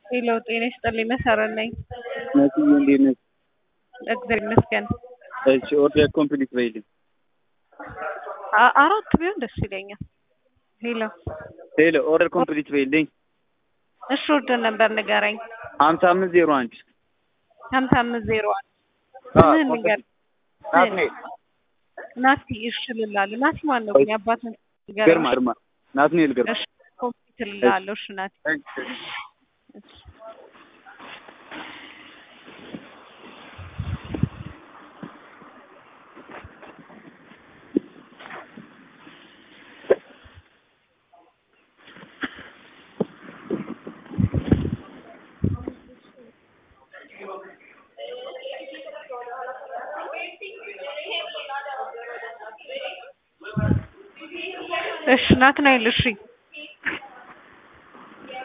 ሄሎ ጤና ይስጥልኝ መሰረት ነኝ። መሲዬ እንዴት ነሽ? እግዚአብሔር ይመስገን። እሺ ኦርደር ኮምፕሊት በይልኝ። አ- አራት ቢሆን ደስ ይለኛል። ሄሎ ሄሎ ኦርደር ኮምፕሊት በይልኝ። እሺ ወርደን ነበር ንገረኝ። ሀምሳ አምስት ዜሮ አንድ ሀምሳ አምስት ዜሮ አንድ አዎ፣ ስምህን ንገር። ናትናኤል ናቲ እሺ ልላለሁ። ናቲ ማን ነው ግን የአባትን ንገረኝ። ግርማ ግርማ ናትናኤል ግርማ እሺ ኮምፒት ልላለሁ። እሺ ናቲ እሺ። እሺ ናትናኤል እሺ